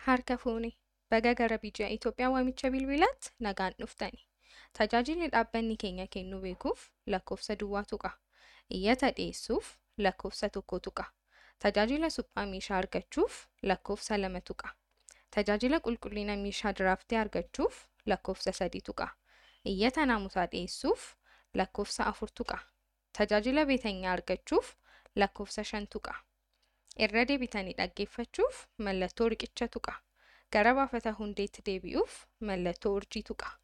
Harka fuuni baga gara biyya Itoophiyaa waamicha bilbilaatti nagaan dhuftani. Tajaajilli dhaabbanni keenya kennu beekuuf lakkoofsa duwwaa tuqa. Iyyata dhiyeessuuf lakkoofsa tokko tuqa. Tajaajila suphaa meeshaa argachuuf lakkoofsa lama tuqa. Tajaajila qulqullina meeshaa diraaftee argachuuf lakkoofsa sadi tuqa. Iyyata naamusaa dhiyeessuuf lakkoofsa afur tuqa. Tajaajila beetenyaa argachuuf lakkoofsa shan tuqa. Irra deebitanii dhaggeeffachuuf mallattoo riqicha tuqa. Gara baafata hundeetti deebi'uuf mallattoo urjii tuqa.